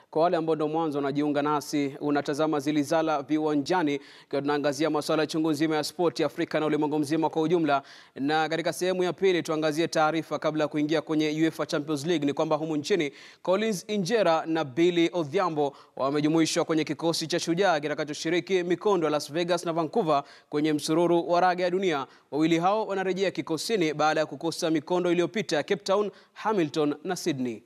Kwa wale ambao ndo mwanzo wanajiunga nasi, unatazama Zilizala Viwanjani, ikiwa tunaangazia masuala ya chungu nzima ya spoti Afrika na ulimwengu mzima kwa ujumla. Na katika sehemu ya pili tuangazie taarifa kabla ya kuingia kwenye UEFA Champions League, ni kwamba humu nchini Collins Injera na Billy Odhiambo wamejumuishwa kwenye kikosi cha Shujaa kitakachoshiriki mikondo ya Las Vegas na Vancouver kwenye msururu wa raga ya dunia. Wawili hao wanarejea kikosini baada ya kukosa mikondo iliyopita ya Cape Town, Hamilton na Sydney.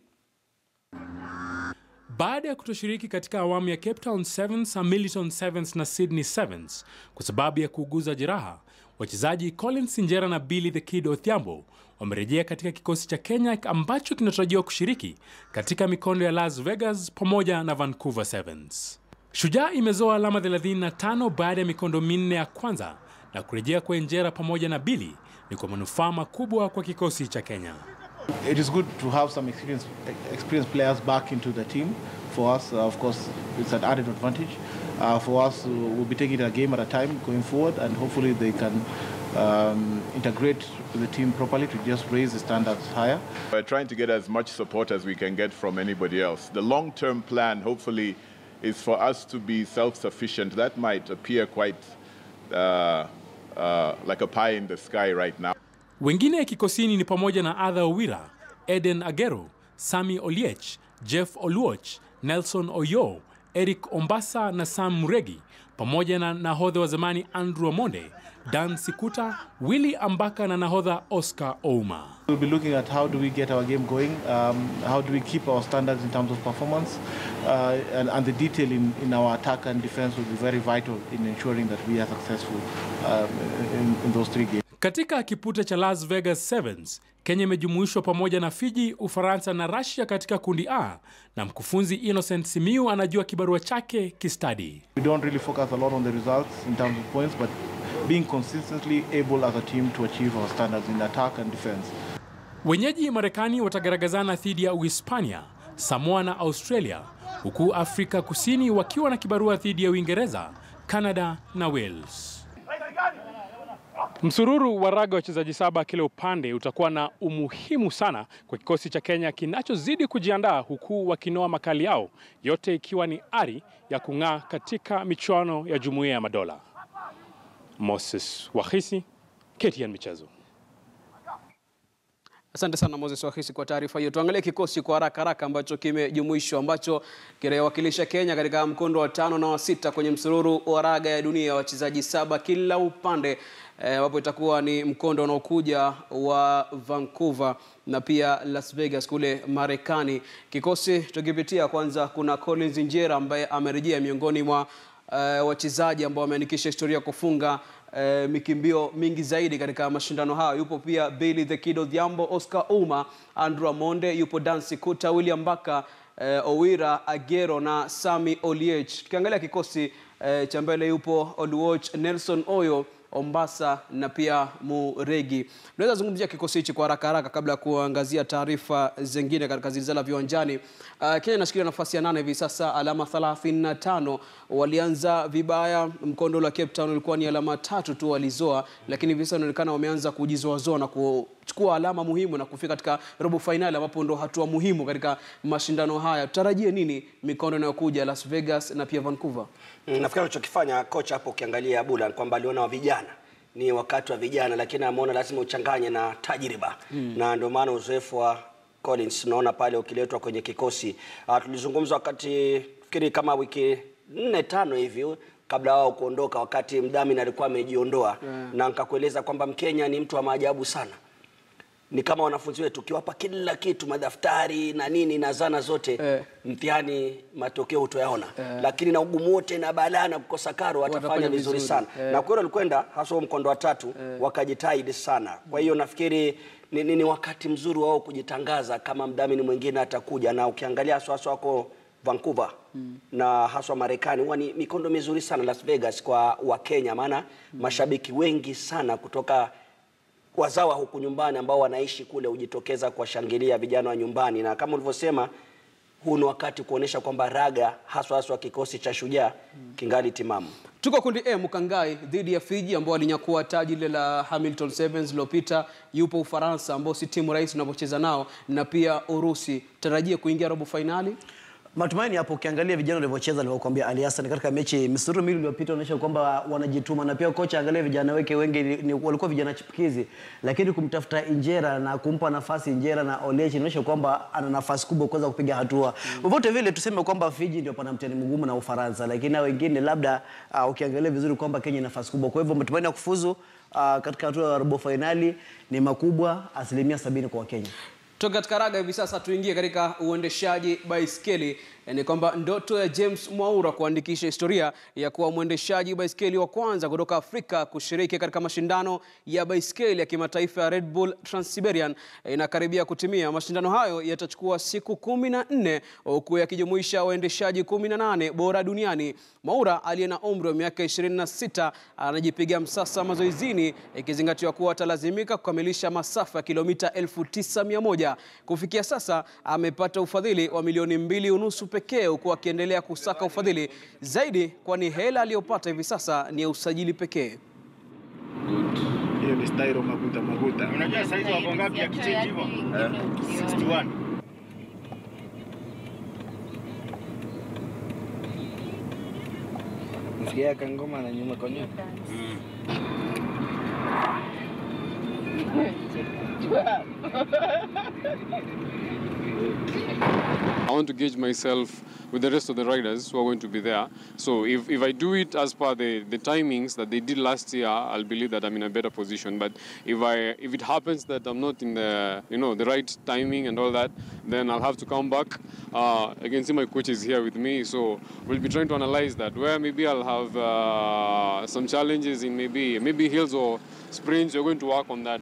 Baada ya kutoshiriki katika awamu ya Cape Town Sevens, Hamilton Sevens na Sydney Sevens kwa sababu ya kuuguza jeraha, wachezaji Collins Injera na Billy the Kid Odhiambo wamerejea katika kikosi cha Kenya ambacho kinatarajiwa kushiriki katika mikondo ya Las Vegas pamoja na Vancouver Sevens. Shujaa imezoa alama 35 baada ya mikondo minne ya kwanza na kurejea kwa Injera pamoja na Billy ni kwa manufaa makubwa kwa kikosi cha Kenya. It is good to have some experienced, experienced players back into the team. For us, uh, of course, it's an added advantage. Uh, for us, uh, we'll be taking it a game at a time going forward, and hopefully they can um, integrate with the team properly to just raise the standards higher. We're trying to get as much support as we can get from anybody else. The long-term plan, hopefully, is for us to be self-sufficient. That might appear quite uh, uh, like a pie in the sky right now. Wengine kikosini ni pamoja na Adha Owira, Eden Agero, Sami Oliech, Jeff Oluoch, Nelson Oyo, Eric Ombasa na Sam Muregi, pamoja na nahodha wa zamani Andrew Omonde, Dan Sikuta, Willy Ambaka na nahodha Oscar Ouma. We'll be looking at how do we get our game going, um, how do we keep our standards in terms of performance, uh, and, and the detail in, in our attack and defense will be very vital in ensuring that we are successful um, in, in those three games. Katika kipute cha Las Vegas Sevens, Kenya imejumuishwa pamoja na Fiji, Ufaransa na Russia katika kundi A, na mkufunzi Innocent Simiu anajua kibarua chake kistadi. We don't really focus a lot on the results in terms of points, but being consistently able as a team to achieve our standards in attack and defense. Wenyeji Marekani watagaragazana dhidi ya Uhispania, Samoa na Australia, huku Afrika Kusini wakiwa na kibarua dhidi ya Uingereza, Canada na Wales. Msururu wa raga wachezaji saba kila upande utakuwa na umuhimu sana kwa kikosi cha Kenya kinachozidi kujiandaa huku wakinoa makali yao, yote ikiwa ni ari ya kung'aa katika michuano ya Jumuiya ya Madola. Moses Wahisi, KTN Michezo. Asante sana Moses Wahisi kwa taarifa hiyo. Tuangalie kikosi kwa haraka haraka ambacho kimejumuishwa ambacho kinawakilisha Kenya katika mkondo wa tano na wa sita kwenye msururu wa raga ya dunia, wachezaji saba kila upande ambapo e, itakuwa ni mkondo unaokuja wa Vancouver na pia Las Vegas kule Marekani. Kikosi tukipitia, kwanza kuna Collins Injera ambaye amerejea miongoni mwa uh, wachezaji ambao wameandikisha historia kufunga uh, mikimbio mingi zaidi katika mashindano hayo. Yupo pia Billy the Kid Odhiambo, Oscar Ouma, Andrew Amonde, yupo Dan Sikuta, William Baka, uh, Owira Agero na Sami Oliech. Tukiangalia kikosi uh, cha mbele yupo Oluoch, Nelson Oyo Ombasa na pia Muregi. Tunaweza zungumzia kikosi hichi kwa haraka haraka kabla ya kuangazia taarifa zingine katika Zilizala Viwanjani. Uh, Kenya inashikilia nafasi ya nane hivi sasa, alama 35. Walianza vibaya, mkondo wa Cape Town ulikuwa ni alama tatu tu walizoa, lakini hivi sasa inaonekana wameanza kujizoazoa na kuchukua alama muhimu na kufika katika robo fainali, ambapo ndo hatua muhimu katika mashindano haya. Tutarajie nini mikondo inayokuja Las Vegas na pia Vancouver? Mm, nafikiri alichokifanya kocha hapo ukiangalia Abula ni kwamba aliona wa vijana ni wakati wa vijana, lakini ameona lazima uchanganye na tajriba mm. na ndio maana uzoefu wa Collins unaona pale ukiletwa kwenye kikosi. Uh, tulizungumza wakati fikiri kama wiki nne tano hivi kabla wao kuondoka, wakati mdhamini alikuwa amejiondoa yeah. na nikakueleza kwamba Mkenya ni mtu wa maajabu sana ni kama wanafunzi wetu, ukiwapa kila kitu, madaftari na nini na zana zote eh, mtihani matokeo hutoyaona eh, lakini na ugumu wote na balaa na kukosa karo watafanya vizuri sana eh. na kweli walikwenda hasa mkondo wa tatu eh, wakajitahidi sana. Kwa hiyo nafikiri ni, ni, ni wakati mzuri wao kujitangaza kama mdhamini mwingine atakuja, na ukiangalia haswa haswa wako Vancouver hmm, na haswa Marekani huwa ni mikondo mizuri sana Las Vegas kwa Wakenya, maana hmm, mashabiki wengi sana kutoka wazawa huku nyumbani ambao wanaishi kule hujitokeza kuwashangilia vijana wa nyumbani, na kama ulivyosema, huu ni wakati kuonesha kwamba raga haswa haswa kikosi cha Shujaa kingali timamu. Tuko kundi A, Mukangai dhidi ya Fiji ambao walinyakua taji lile la Hamilton Sevens lilopita. Yupo Ufaransa ambao si timu rahisi unapocheza nao, na pia Urusi. Tarajie kuingia robo fainali. Matumaini hapo, ukiangalia vijana walivyocheza, alivyokuambia Ali Hassan katika mechi misururu miwili iliyopita, onyesha kwamba wanajituma, na pia kocha angalia vijana wake wengi ni, ni, walikuwa vijana chipukizi, lakini kumtafuta Injera na kumpa nafasi Injera na Olechi inaonyesha kwamba ana nafasi kubwa kuweza kupiga hatua. Vyovyote vile tuseme kwamba Fiji ndio pana mtihani mgumu na Ufaransa, lakini hao wengine labda uh, ukiangalia vizuri kwamba Kenya ina nafasi kubwa. Kwa hivyo matumaini ya kufuzu uh, katika hatua ya robo fainali ni makubwa, asilimia sabini kwa Wakenya. Toka katika raga hivi sasa tuingie katika uendeshaji baiskeli. Ni kwamba ndoto ya James Mwaura kuandikisha historia ya kuwa mwendeshaji baiskeli wa kwanza kutoka Afrika kushiriki katika mashindano ya baiskeli ya kimataifa ya Red Bull Trans-Siberian inakaribia kutimia. Mashindano hayo yatachukua siku kumi na nne huku yakijumuisha waendeshaji kumi na nane bora duniani. Mwaura aliye na umri wa miaka 26 anajipiga msasa mazoezini, ikizingatiwa kuwa atalazimika kukamilisha masafa ya kilomita 9100. Kufikia sasa amepata ufadhili wa milioni mbili unusu pekee, huku akiendelea kusaka ufadhili zaidi, kwani hela aliyopata hivi sasa ni ya usajili pekee. hiyo ni styro maguta maguta. Unajua saizi wako ngapi ya kichange hivyo? 61. Msikia kangoma na nyuma kwa nyuma. I want to gauge myself with the rest of the riders who are going to be there. So if, if I do it as per the, the timings that they did last year, I'll believe that I'm in a better position. But if I if it happens that I'm not in the you know the right timing and all that, then I'll have to come back. Uh, I can see my coach is here with me, so we'll be trying to analyze that. Where maybe I'll have uh, some challenges in maybe maybe hills or sprints. We're going to work on that.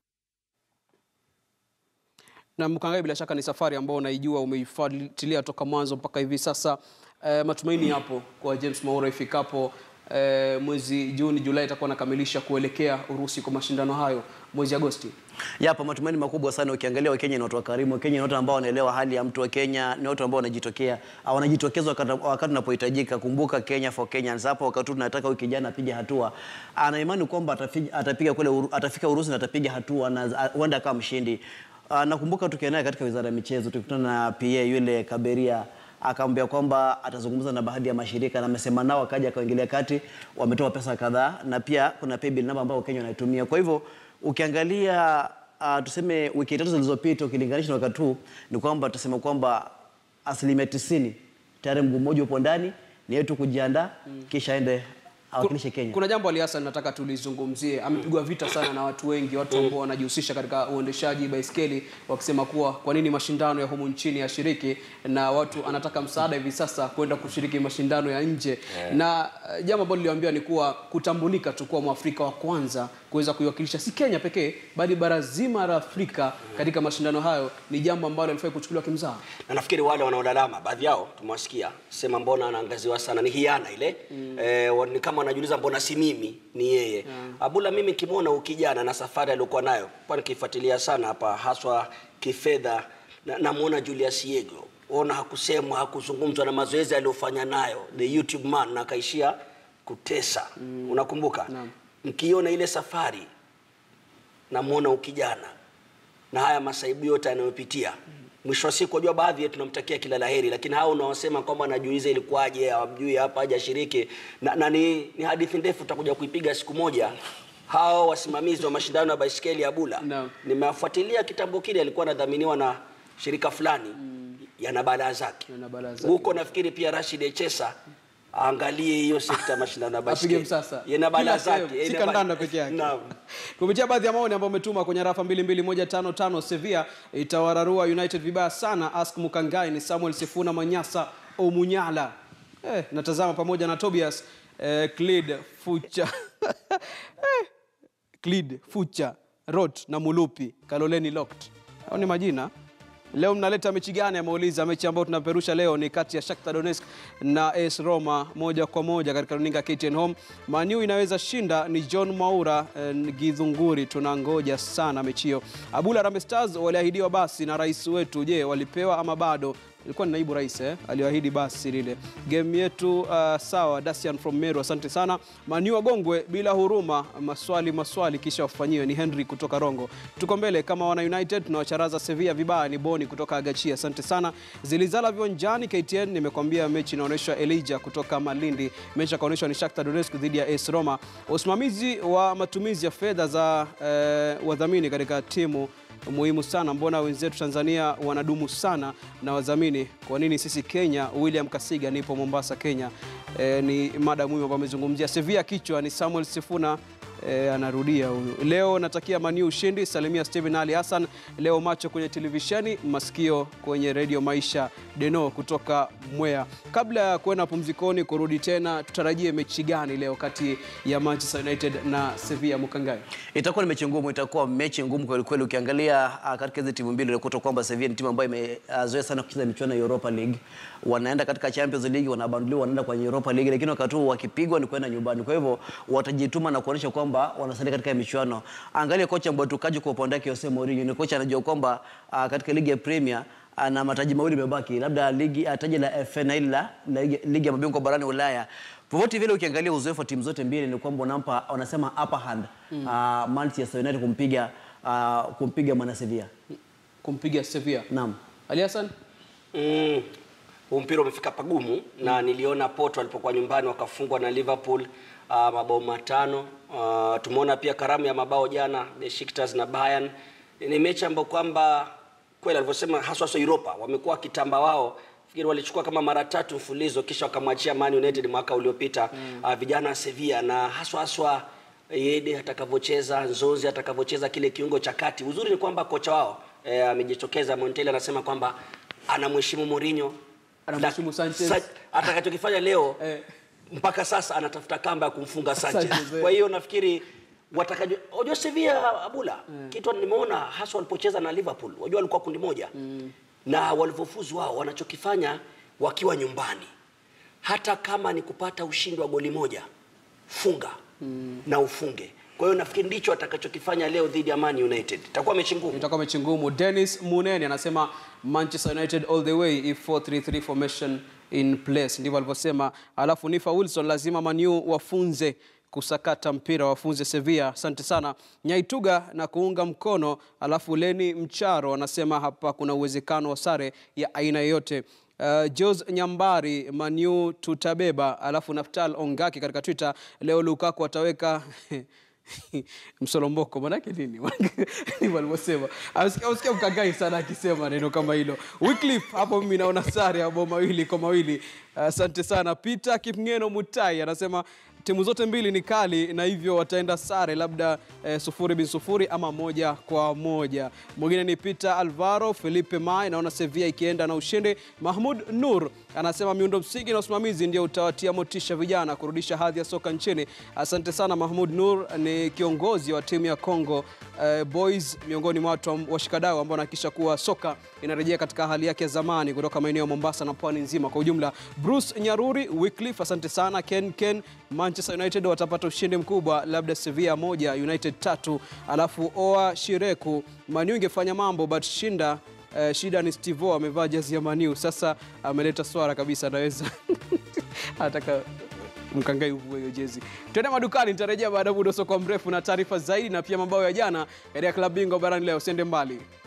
Na Mkangai, bila shaka ni safari ambayo unaijua, umeifuatilia toka mwanzo mpaka hivi sasa. E, matumaini yapo kwa James Mwaura ifikapo e, mwezi Juni, Julai itakuwa nakamilisha kuelekea Urusi kwa mashindano hayo mwezi Agosti. Yapo matumaini makubwa sana. Ukiangalia Wakenya ni watu wakarimu. Wakenya ni watu ambao wanaelewa hali ya mtu wa Kenya, ni watu ambao wanajitokea, ah, wanajitokeza wakati wakati unapohitajika. Kumbuka Kenya for Kenyans. Hapo wakati huu tunataka huyu kijana apige hatua, ana imani kwamba atafiga, atapiga kule Uru- atafika Urusi na atapiga hatua na ah, huenda akawa mshindi. Ah, Nakumbuka tukiwa naye katika wizara ya michezo tukikutana na PA yule Kaberia akamwambia kwamba atazungumza na baadhi ya mashirika na amesema nao, akaja akaingilia kati, wametoa pesa kadhaa na pia kuna paybill namba ambayo Kenya wanaitumia. Kwa hivyo ukiangalia uh, tuseme wiki tatu zilizopita ukilinganisha na wakati huu ni kwamba tuseme kwamba asilimia tisini tayari mguu mmoja upo ndani, ni yetu kujiandaa kisha aende awakilishe Kenya. Kuna jambo Ali Hassan nataka tulizungumzie. Amepigwa vita sana na watu wengi, watu ambao wanajihusisha katika uendeshaji baiskeli, wakisema kuwa kwa nini mashindano ya humu nchini yashiriki, na watu anataka msaada hivi sasa kwenda kushiriki mashindano ya nje na uh, jambo ambalo niliwaambia ni kuwa kutambulika tu kuwa Mwafrika wa kwanza kuweza kuiwakilisha si Kenya pekee, bali bara zima la Afrika katika mashindano hayo ni jambo ambalo alifai kuchukuliwa kimzaha. na nafikiri wale wanaolalama baadhi yao tumewasikia sema mbona anaangaziwa sana ni hiana ile mm. eh, wa- ni kama wanajiuliza mbona si mimi ni yeye mm. abula mimi kimwona ukijana na safari aliyokuwa nayo kwa nikifuatilia sana hapa haswa kifedha na- namwona Julius Yego ona hakusemwa hakuzungumzwa na mazoezi aliyofanya nayo the YouTube man na akaishia kutesa mm. unakumbuka Naam. mkiona ile safari namwona ukijana na haya masaibu yote anayopitia mwisho wa siku wajua baadhi yetu tunamtakia kila laheri lakini hao unaosema kwamba anajiuliza ilikuwaje hawamjui hapa hajashiriki na, na ni, ni hadithi ndefu tutakuja kuipiga siku moja hao wasimamizi wa mashindano ya baiskeli ya bula Naam. nimewafuatilia kitambo kile alikuwa anadhaminiwa na shirika fulani yana balaa zake Yana balaa zake. huko nafikiri pia Rashid Echesa aangalie hiyo sekta ya mashindano ya baiskeli apige msasa yana balaa Kila sehemu, zake si yana balaa- kandanda peke yake Naam. kupitia baadhi ya maoni ambayo umetuma kwenye rafa 22155 Sevilla itawararua United vibaya sana ask Mukangai ni Samuel Sifuna Manyasa Omunyala eh, natazama pamoja na Tobias eh, Clid Fucha eh, Clid Fucha Rot na Mulupi Kaloleni Locked hao ni majina Leo mnaleta mechi gani? Ameuliza. Mechi ambayo tunaperusha leo ni kati ya Shakhtar Donetsk na AS Roma moja kwa moja katika runinga KTN Home. Manu inaweza shinda ni John Maura eh, Githunguri. Tunangoja sana mechi hiyo. Abula Harambee Stars waliahidiwa basi na rais wetu. Je, walipewa ama bado? ilikuwa ni naibu rais eh, aliyoahidi basi lile game yetu. Uh, sawa. Dacian from Meru, asante sana. Manu wagongwe bila huruma, maswali maswali kisha wafanyiwe. Ni Henry kutoka Rongo. Tuko mbele kama wana United, tunawacharaza Sevilla vibaya. Ni Boni kutoka Agachia, asante sana. Zilizala viwanjani KTN, nimekwambia mechi inaonyeshwa. Elijah kutoka Malindi, mechi akaonyeshwa ni Shakhtar Donetsk dhidi ya AS Roma. Usimamizi wa matumizi ya fedha za eh, wadhamini katika timu muhimu sana. Mbona wenzetu Tanzania wanadumu sana na wadhamini, kwa nini sisi Kenya? William Kasiga, nipo Mombasa, Kenya. E, ni mada muhimu ambayo amezungumzia. Sevilla kichwa ni Samuel Sifuna. E, anarudia huyu. Leo natakia Maniu ushindi. Salimia Steven Ali Hassan. Leo macho kwenye televisheni, masikio kwenye redio Maisha. Deno kutoka Mwea. Kabla ya kuenda pumzikoni, kurudi tena, tutarajie mechi gani leo kati ya Manchester United na Sevilla Mukangai? Itakuwa ni mechi ngumu, itakuwa mechi ngumu kweli kweli. Ukiangalia uh, katika hizi timu mbili unakuta kwamba Sevilla ni timu ambayo imezoea uh, sana kucheza michuano ya Europa League. Wanaenda katika Champions League, wanabanduliwa, wanaenda kwenye Europa League, lakini wakati huo wakipigwa ni kwenda nyumbani. Kwa hivyo watajituma na kuonyesha kwamba wanasalia katika michuano. Angalia kocha Mbwatukaji kwa upande wake, Jose Mourinho ni kocha anajua kwamba uh, katika ligi ya Premier ana mataji mawili mebaki, labda ligi taji la FA na ile la ligi ya mabingwa barani Ulaya. Popote vile ukiangalia uzoefu wa timu zote mbili ni kwamba wanampa wanasema upper hand mm. uh, Manchester United kumpiga uh, kumpiga mwana Sevilla kumpiga Sevilla. Naam. Ali Hassan? Mm, huu mpira umefika pagumu mm. na niliona Porto walipokuwa nyumbani wakafungwa na Liverpool uh, mabao matano. Uh, tumeona pia karamu ya mabao jana Besiktas na Bayern. Ni mechi ambayo kwamba kweli alivyosema haswa haswa Europa wamekuwa kitamba wao fikiri walichukua kama mara tatu mfulizo kisha wakamwachia Man United mwaka uliopita mm. uh, vijana wa Sevilla na haswa haswa Yede atakavyocheza Nzonzi atakavyocheza kile kiungo cha kati. Uzuri ni kwamba kocha wao eh, amejitokeza Montella anasema kwamba anamheshimu Mourinho Anamheshimu Sanchez. Sa, atakachokifanya leo Eh. mpaka sasa anatafuta kamba ya kumfunga Sanchez. Sanchez, eh. Kwa hiyo nafikiri watakaje unajua Sevilla Abula kitu nimeona hasa walipocheza na Liverpool wajua walikuwa kundi moja na walivyofuzu wao wanachokifanya wakiwa nyumbani hata kama ni kupata ushindi wa goli moja funga na ufunge kwa hiyo nafikiri ndicho atakachokifanya leo dhidi ya Man United itakuwa mechi ngumu itakuwa mechi ngumu. Dennis Muneni anasema Manchester United all the way if 433 formation in place, ndivyo alivyosema. Alafu Nifa Wilson, lazima Manu wafunze kusakata mpira, wafunze Sevilla. Asante sana Nyaituga na kuunga mkono. Alafu Leni Mcharo anasema hapa kuna uwezekano wa sare ya aina yoyote. Uh, Jos Nyambari Manu tutabeba. Alafu Naftal Ongaki katika Twitter, leo Lukaku ataweka msolomboko manake nini ndivyo alivyosema ausikia mkangai sana akisema neno kama hilo Wycliffe hapo mimi naona sare ya mabao mawili kwa mawili asante sana Peter Kipngeno Mutai anasema timu zote mbili ni kali na hivyo wataenda sare labda eh, sufuri bin sufuri ama moja kwa moja mwingine ni Peter Alvaro Felipe Mai naona Sevilla ikienda na ushindi Mahmud Nur anasema miundo msingi na usimamizi ndio utawatia motisha vijana kurudisha hadhi ya soka nchini asante sana Mahmud Nur ni kiongozi wa timu ya Congo eh, Boys miongoni mwa watu washikadau ambao wanahakikisha kuwa soka inarejea katika hali yake ya zamani kutoka maeneo ya Mombasa na pwani nzima kwa ujumla Bruce Nyaruri Wycliffe asante sana Ken Ken Manchester United watapata ushindi mkubwa, labda Sevilla moja, United tatu. Alafu Oa Shireku, Manu ingefanya mambo but shinda Uh, shida ni Stivo amevaa jezi ya Maniu, sasa ameleta swara kabisa, anaweza anataka mkangai uvue hiyo jezi. Tuende madukani, nitarejea baada ya muda usiokuwa mrefu na taarifa zaidi na pia mabao ya jana katika klabu bingwa barani leo. Usiende mbali.